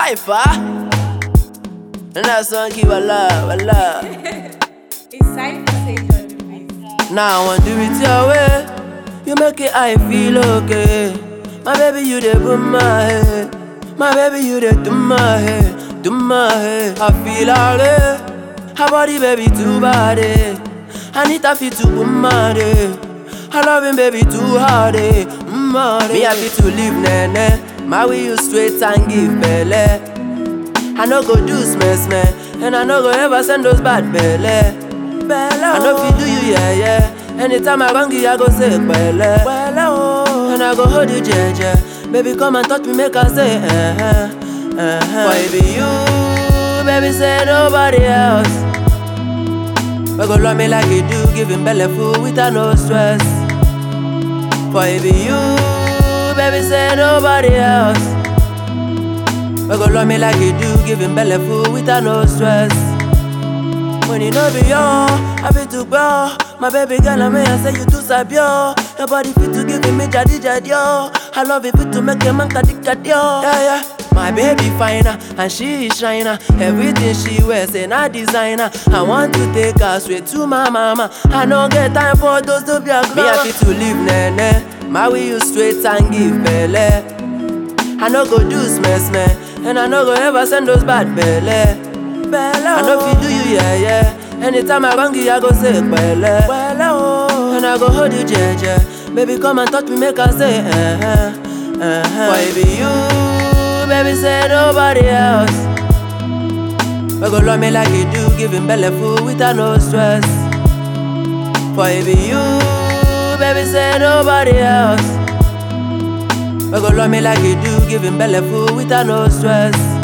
Cypher. And that song keep alive, alive. It's Cypher Sage on the beat. Now I want to do it your way. You make it I feel okay. My baby, you the boom my head. My baby, you the do my head, do my head. I feel alright. Her body, baby, too body. I need to feel to boom my day. I love him, baby, too hard. eh. Mm, hard, Me happy to live, nene. My way you straight and give belly. I no go do smash man, and I no go ever send those bad belly. Belly, I know if you do you yeah yeah. Anytime I run you, I go say belly. Belly, oh. And I go hold you jeje. Baby, come and touch me, make I say uh huh, uh huh. Baby, you, baby, say nobody else. We go love me like you do, giving belly food without no stress. Baby, you, baby, say nobody else. We go love me like you do, giving belly food without no stress. When you know be yo, I feel to go. My baby girl, I may I say you too sabi yo. Your body fit to give me jadi jadi yo. I love it fit to make a man kadi kadi yo. Yeah yeah. My baby finer and she is shiner. Everything she wears in a designer. I want to take her straight to my mama. I don't get time for those to be a Me happy to live nene. My way you straight and give belly. I no go do smash man, and I no go ever send those bad belly. Belly, I know if you do you yeah yeah. Anytime I run you, I go say belly. Belly, oh. And I go hold you jeje. Baby, come and touch me, make I say uh huh, uh huh. Baby, you, baby, say nobody else. We go love me like you do, giving belly food without no stress. Baby, you, baby, say nobody else. We go love me like you do, giving belly food without no stress.